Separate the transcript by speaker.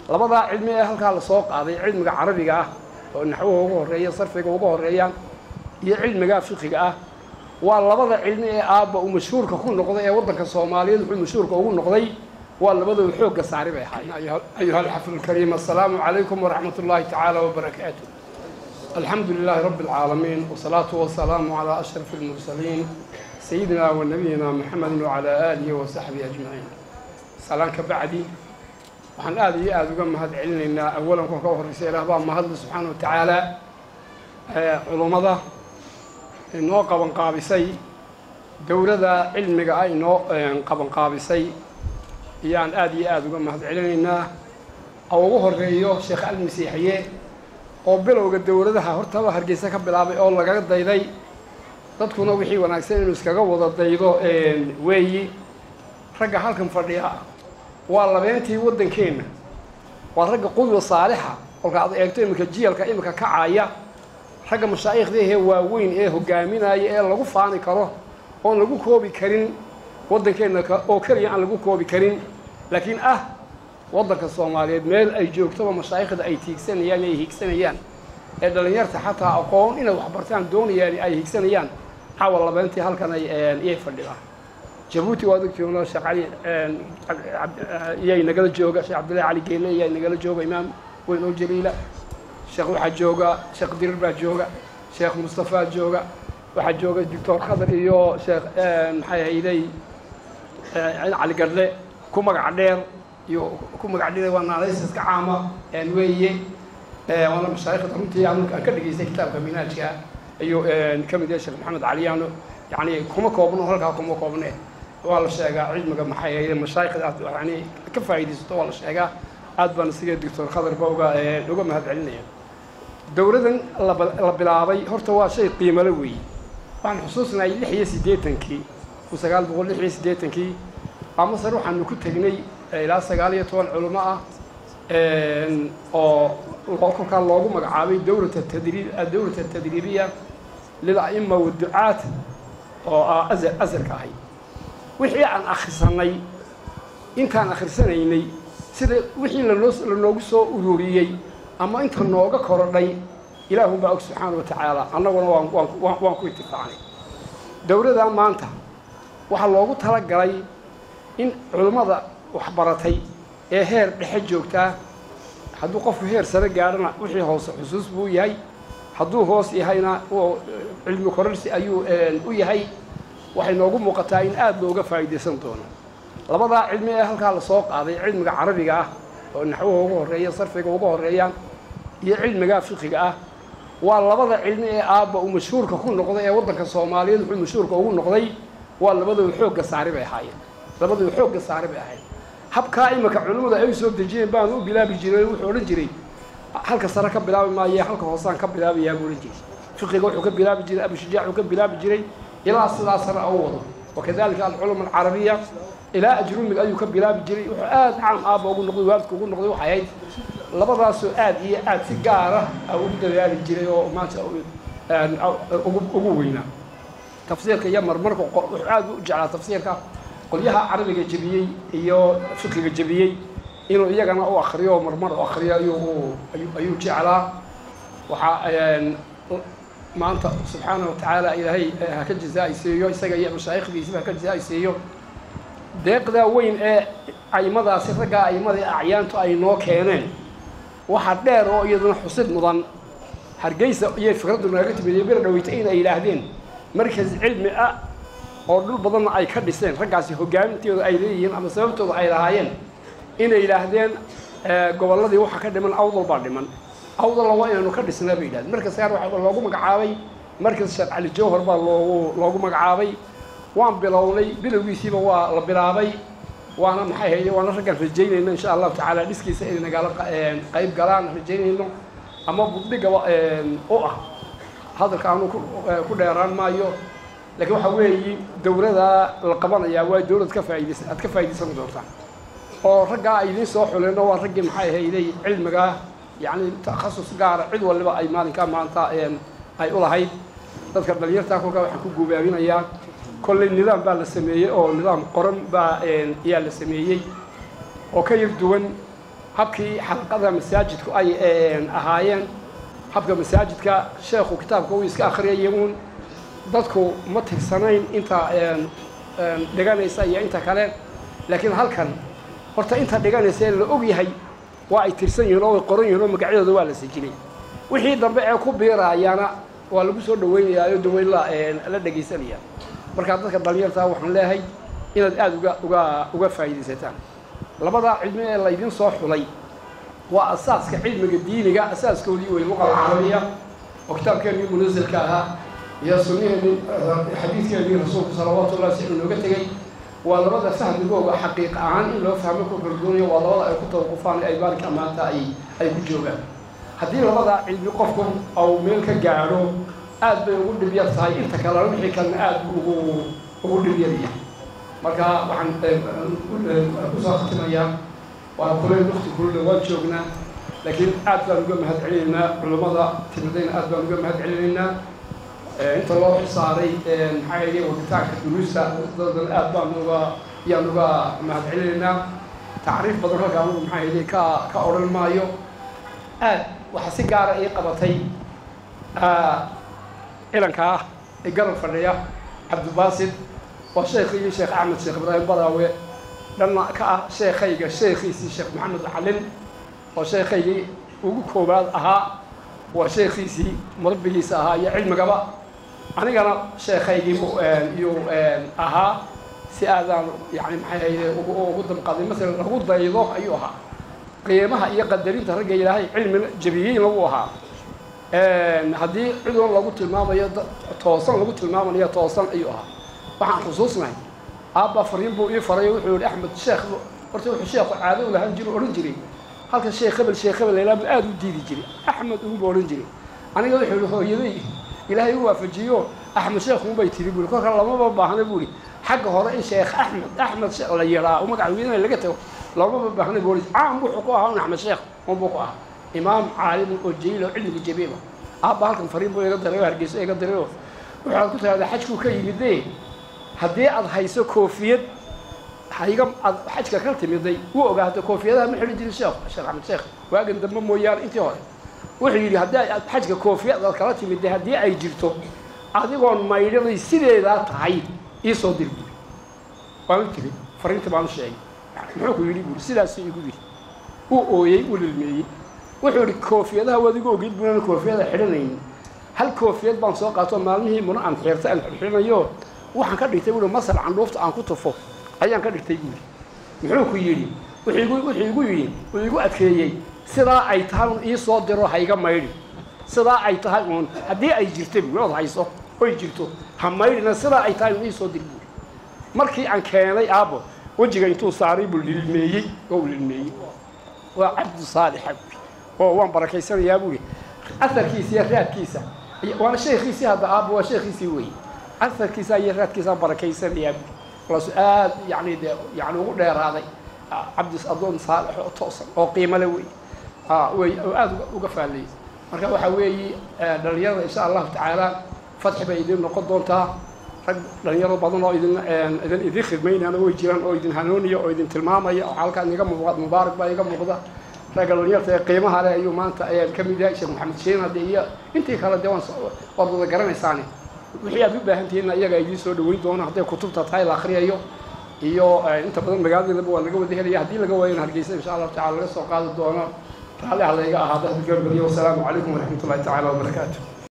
Speaker 1: labadaa cilmi ee halkaa lasoo qaaday cilmiga carabiga ah oo naxwaha uga horreeya sarfiga uga horreeyaan iyo cilmiga fiqiga ah waa labada cilmi ee aabba uu mashhuurka ku noqday ee waddanka soomaaliyeed wuxuu mashhuurka ugu noqday waa labadooda xoogga saari bay ahaayeen ayuha alxafid alkariim assalaamu calaykum waraxmat ullaahi tacaala wabarakaatu alxamdu lilaahi rabbi alcaalamiin wasalaatu wasalaamu calaa ashraf almursaliin sayidina wa nabiyina maxamedin wacalaa aalihi wa saxbihi ajmaciin salaan ka bacdi waxaan aada iyo aada uga mahad celinaynaa awalan kuwa ka horreysa ilaah baa mahadle subxaana wa tacaala culummada inoo qabanqaabisay dowladda cilmiga ah inoo qabanqaabisay ayaan aada iyo aada uga mahad celinaynaa oo ugu horreeyo sheekh almasiixiye oo bilowga dowladaha hortaba hargeysa ka bilaabay oo lagaga dayday dadkuna wixii wanaagsan inuu iskaga wada daydo weeyi ragga halkan fadhiya waa labeentii waddankeenna waa ragga qudwa saalixa kolka ad eegto iminka jiyalka iminka kacaya ragga mashaa'ikhdaahee waaweyn ee hogaaminaya ee lagu faani karo oon lagu koobi karin waddankeenna oo keliya aan lagu koobi karin laakiin ah waddanka soomaaliyeed meel ay joogtoba mashaa'ikhda ay tiigsanayaan ay higsanayaan ee dhallinyarta xataa aqoon inay waxbartaan doonayaan ay higsanayaan caawa labeentii halkan ay iyay fadhidaan jabuuti waad ogtihiinoo sheekh cali iyay nagala jooga sheekh cabdillahi cali geele iyaa nagala jooga imaam weyn oo jaliila sheekh waxaa jooga sheekh dirir baa jooga sheekh mustafaa jooga waxaa jooga doctor khadar iyo sheekh maxay hayday cali gadle ku magac dheer iyo ku magac dheer waa naanaysiska caama weeye waana mashaayikhda runtii aan ka dhageystay kitaabka minhaajka ayuu ka mid yahay sheekh maxamed caliyaano yani kuma koobno halkaa kuma koobne waa la sheegaa cilmiga maxay hayday mashaayikhda aad yani ka faa'iidaysato waa la sheegaa aad baan isiga doctor khadarba uga uga mahad celinaya dowladan la bilaabay horta waa shay qiimale weeye waxaan xusuusnahay lix iyo siddeetankii kun sagaal boqol lix iyo siddeetankii baa masar waxaanu ku tegnay ilaa sagaal iyo toban culimo ah oo kolkaa loogu magacaabay dowlata tadriib dowlata tadriibiya lila'ima waducaat oo ah azar asarka ahay wixii aan akhrisanay intaan akhrisanaynay sida wixii lanoo lanoogu soo ururiyey ama inta nooga korodhay ilaahun baa og subxaana wa tacaala annaguna waan waan waan ku itifaacnay dowladda maanta waxaa loogu talagalay in culimmada waxbaratay ee heer dhexe joogtaa hadduu qofku heer sare gaadhana wixii hoose xusuus buu yahay hadduu hoos yahayna cilmi korarsi ayuu u yahay waxay noogu muuqataa in aada looga faa'iidaysan doono labadaa cilmi ee halkaa lasoo qaaday cilmiga carabiga ah oo naxwaha uga horreeya sarfiga uga horreeyaan iyo cilmiga fiqiga ah waa labada cilmi ee aabba uu mashhuurka ku noqday ee waddanka soomaaliyeed wuxuu mashhuurka ugu noqday waa labadooda xoogga saari bay ahaayeen labadooda xoogga saari bay ahayd habkaa iminka culimmadu ay soo dejiyeen baan u bilaabi jiray wuxuu odhan jiray halka sare ka bilaabi maaye halka hoosaan ka bilaabayaa buu odhan jiray fiqiga wuxuu ka bilaabi jiray abushujac wuxuu ka bilaabi jiray ilaa sidaa sare u wado wakadalika alculama alcarabiya ilaa ajrumiga ayuu ka bilaabi jiray wuxuu aada caam aabba ugu noqday waalidka ugu noqday waxay ahayd labadaasoo aada iyo aada si gaara ugu dadaali jiray oo maanta ugu weynaa tafsiirka iyo marmarka wuxuu aada u jeclaa tafsiirka qolyaha carabiga jebiyey iyo fiqiga jebiyey inuu iyagana u akriyo marmar u akriyo ayuu ayuu jeclaa waxaa maanta subxaana wa tacaala ilaahay ha ka jazaa-aysiiyo isaga iyo mashaayikhdiisiba ha ka jazaa-aysiiyo deeqdaa weyn ee aimadaasi raggaa aimada ee acyaantu ay noo keeneen waxaa dheer oo iyaduna xusid mudan hargeysa iyo fikraddu naaga timid iyo bir dhaweyta inay yidhaahdeen markas cilmi ah oo dhul badanna ay ka dhiseen raggaasi hogaamintooda ay leeyihiin ama sababtooda ay lahaayeen inay yidhaahdeen gobolladii waxaa ka dhiman awdal baa dhiman awdalla waa inaanu ka dhisnaa bay yidhahdeen markas qaar waxaa loogu magacaabay markas sheekh cali jawhar baa loogu loogu magacaabay waan bilownay bilowgiisiiba waa la bilaabay waana maxay hayde waana raggaan rajaynayno insha allahu tacaala dhiskiisa inay nagala qayb galaan rajaynayno ama buddigaba u ah hadalka aanu ku dheeraan maayo laakiin waxaa weeyi dowladda la qabanayaa waa dowlad ka faa'idaysan aad ka faa'iidaysan doontaan oo raggaa ay idiin soo xuleenno waa raggii maxay hayday cilmiga yacni takhasus gaara cid waliba ay maalinkaa maanta ay u lahayd dadka dhalinyartaa kolkaa waxaan ku gubaabinayaa kolley nidaam baa la sameeyey oo nidaam qoran baa ayaa la sameeyey oo ka yar duwan habkii xalqada masaajidku ay ahaayeen habka masaajidka sheekhu kitaabka uu iska akhriyaya uun dadku ma tirsanayn inta dhiganaysa iyo inta kale laakiin halkan horta inta dhiganaysa la og yahay waa ay tirsan yihiin oo way qoran yihin oo magacyadooda waa la sajilay wixii dambe ee ku biirayaana waa lagu soo dhaweynayaa oo daweyn la dhegaysanaya markaa dadka dhalinyartaa waxaan leeyahay inaad aada uga uga uga faa'iidaysataan labadaa cilmi ee laydin soo xulay waa asaaska cilmiga diiniga asaaskoodii wey luqa carabiya oo kitaabkeenii munasilka ahaa iyo sunniheenii xadiidkeenii rasuulku salawaatu ullahi sixuu nooga tegey waa labada fahmigooga xaqiiq ahaan in loo fahmo ku kaldoonaya waa labada ay ku tawaqufaan ay baalka maanta ay ay ku joogaan haddii labada cilmi qofku au meel ka gaadho aad bay ugu dhib yar tahay inta kalena wixii kalena aad buu ugu ugu dhib yar yahay marka waxaan kusoo khatimayaa waa kuleen wakti kulule waan joognaa laakiin aad baan uga mahad celinaynaa culammada timadayna aad baan uga mahad celinaynaa inta loo xisaaray maxaa yeelay waditaanka duruusta dadan aad baan uga yaan uga mahad celinaynaa tacriif badan halka anugu maxaa yeelay ka ka odhan maayo aad waxaa si gaara ii qabatay cilanka ah ee garab fadhiya cabdibaasid waa sheekhaygii sheekh axmed sheekh ibraahim baraawe dhanna ka ah sheekhayga sheekhiisii sheekh maxamed calin oo sheekhaygii ugu koowaad ahaa waa sheekhiisii murabbigiisa ahaa iyo cilmigaba anigana sheekhaygii iyuu ahaa si aadaan yani maxay hayde ugu damqaday masalan lagu daydo ayuu ahaa qiimaha iyo qadarinta ragga ilaahay cilmi jabiyeyna wuu ahaa haddii cidoon lagu tilmaamayo toosan lagu tilmaamanayo toosan ayuu ahaa waxaan xusuusnahay aabba fariin buu ii faray wuxuu yihi axmed sheekh horta wuxuu sheekhu caado u lahaan jiro odhan jiray halka sheekh hebel sheekh hebel laylaa buu aada u diidi jiray axmed uguba odhan jiray aniga wuxuu yihi hooyaday ilaahay u waafajiyo axmed sheekh unbay tiri buuri kolka lamaba baahna buuri xagga hore in sheekh axmed axmed sheekh la yidhaa oo magaca weynana laga tago lamaba baahna buuri caam wuxuu ku ahaa un axmed sheekh unbuu ku ahaa imaam caalimun oo jaliil oo cilmiga jabiiba aabba halkan fariin buu iga diray oo hargeyso iga diray oo waxaad ku tiraahdaa xajkuu ka yimidee haddii aad hayso koofiyad hayga aad xajka ka timiday wuu ogaa hadda koofiyadaha ma xidhi jirin sheekh sheekh axmed sheekh waagan dambe mooyaane intii hore wuxuu yidhi haddii aad xajka koofiyad aad kala timidday haddii ay jirto adigoon maydhaday sideedaa tahay ii soo dir buuri waan u tiri fariinta baan u sheegay muxuu ku yidhi buuri sidaasuu igu yidhi wuu ooyey wuu lilmeeyey wuxuu yidhi koofiyadaha waad igu ogeyd buunan koofiyada xidhanaynin hal koofiyad baan soo qaato maalmihii muna aan xeertay aan xidhanayo waxaan ka dhigtay buuri masal candhuufta aan ku tufo ayaan ka dhigtay buuri muxuu ku yidhi wuxuu igu yidhi uu igu adkeeyey sidaa ay tahay un ii soo diro hayga maydhi sidaa ay tahay uun haddii ay jirta buuri ood hayso oy jirto ha maydhina sidaa ay tahay un ii soo dir buuri markii aan keenay aabbo wejiga intuu saaray buu lilmeeyey oo u lilmeeyey waa cabdu saalixa buuri oo waan barakaysanayaa buuri aharkiisa iyo raadkiisa waana sheekhiisii hadda aabbo waa sheekhiisii weeye aharkiisa iyo raadkiisaan barakaysanayaa buuri walaasu aad yani dee yani ugu dheeraaday cabdis adoon saalix oo toosan oo qiimale wey wey oo aada uga faallayay marka waxaa weeyi dhalinyarada insha allahu tacaala fadxi bay idin noqon doontaa rag dhalinyaro badan oo idin idin idin khidmaynana way jiraan oo idin hanuuniya oo idin tilmaamaya oo halkaan iga muuqda mubaarak baa iga muuqda ragga dhalinyarta ee qiimaha leh ayuu maanta ayaan ka mid yahay sheekh maxamed shiin hadde iyo intii kale dee waan waad wada garanaysaani wixii aad u baahan tihiinna iyaga idiin soo dhaweyn doono hadday kutubta tahay la akhriyayo iyo inta badan magaaladeedaba waa laga wada helaya haddii laga waayana hargeysa insha allahu tacala laga soo qaadi doono raalli ha layga ahaado hadgabariyo wasalaamu calaykum waraxmat ullahi tacala wabarakaatu